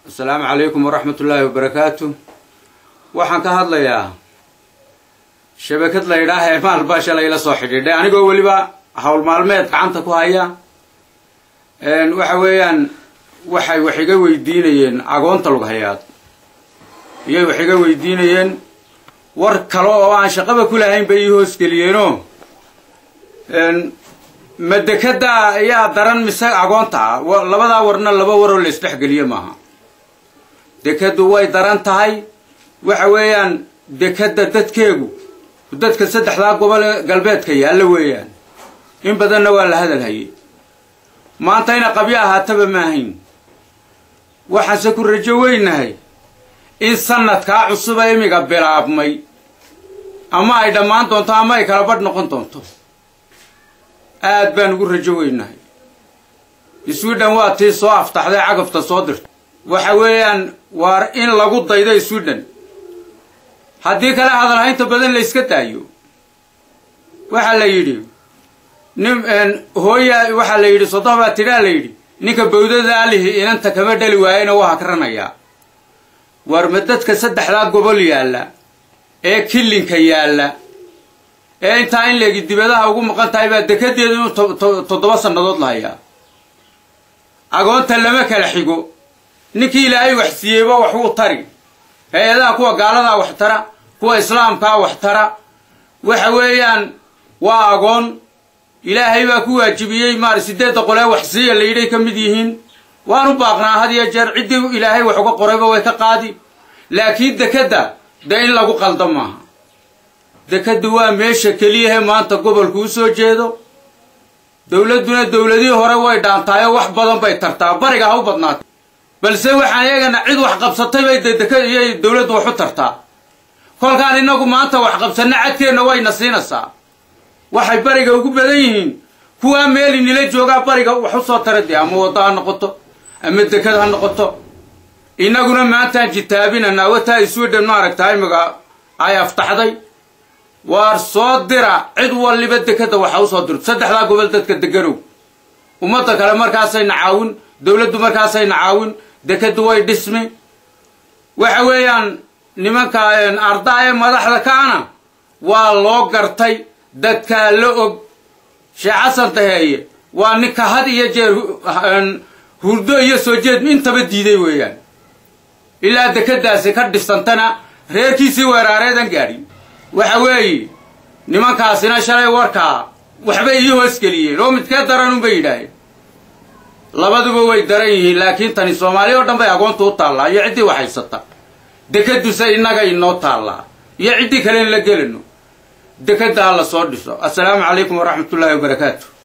asalaamu calaykum waraxmat ullaahi wabarakaatu waxaan ka hadlayaa shabakad la yidhaah ee maalbaa shalay la soo xidhiidhay anigoo weliba hawl maalmeed gacanta ku haya waxa weeyaan waxay wax iga weydiinayeen agoonta lughayaad iyay wax iga weydiinayeen war kale oo aan shaqaba ku lahayn bay ii hoosgeliyeenoo ma dekada ayaa daran mise agoonta ah labadaa warna laba waroo la isdhexgeliye maaha dekadu way daran tahay waxa weeyaan dekadda dadkeegu dadka saddexdaa gobol galbeedka yaalla weeyaan in badanna waa la hadal hayay maanta ina qabyo ahaataba maahayn waxaanse ku rajo weynahay in sanadkaa cusuba imiga bilaabmay ama ay dhammaan doonto ama ay kala badh noqon doonto aad baan ugu rajo weynahay sweden waa tii soo aftaxday cagafta soo dirta waxa weeyaan waa in lagu daydo sweden haddii kale hadalhaynta badan la yska daayo waxaa la yidhi nin hooya waxaa la yidhi soddobaa tidhaa la yidhi ninka bawdada alihi inanta kama dhali waayena waa hakranayaa war ma dadka saddexdaa gobol yaalla ee killinka yaalla ee intaa in leegi dibadaha ugu maqan tahay baa dekadeedu inuu toddoba sannadood la hayaa agoonta lama kala xigo ninkii ilaahay wax siiyeyba wax wuu tari hay-adaha kuwa gaaladaa wax tara kuwa islaamkaa wax tara waxa weeyaan waa agoon ilaahay baa ku waajibiyey maar sideedda qolee wax siiya la yidhay ka mid yihiin waanu baaqnaa had iyo jeer ciddii ilaahay wax uga qorayba way ka qaadi laakiin dekadda dee in lagu qaldo maaha dekaddu waa meesha keliyahe maanta gobolku u soo jeedo dowladduna dowladihii hore way dhaantaayoo wax badan bay tartaa bariga ha u badnaatay balse waxaan iyagana cid wax qabsatay bay dee deka iyay dowladdu wax u tartaa kolkaan innagu maanta wax qabsanna cadkeenna wayna siinaysaa waxay bariga ugu badan yihiin kuwaa meeli nila joogaa bariga wax u soo tara dee ama waddo ha noqoto ama dekad ha noqoto innaguna maantaan jitaabinanaa wataa sweden maaragtaa imiga ay aftaxday waar soo dira cid waliba dekadda waxa u soo dirto saddexdaa gobol dadka deganow ummadda kale markaasayna caawin dowladdu markaasayna caawin dekaddu way dhismi waxa weeyaan nimanka ardaa ee madaxda kaana waa loo gartay dadkaa la og sheekh xasan daheeye waa ninka had iyo jeer hurdo iyo soo jeed intaba diiday weeyaan ilaa dekadaasi ka dhisantana reerkiisii weeraareedan gaadhin waxa weeye nimankaasina shalay warkaa waxbay ii hoosgeliyeen oo midkee daran unbay yidhaaheen labaduba way daran yihiin laakiin tani soomaaliya oo dhan bay agoonta u taallaa iyo ciddii wax haysata dekaduse innaga inoo taallaa iyo ciddii kale in la gelino dekadda ha la soo dhiso assalaamu calaykum waraxmat ullaahi wabarakaatu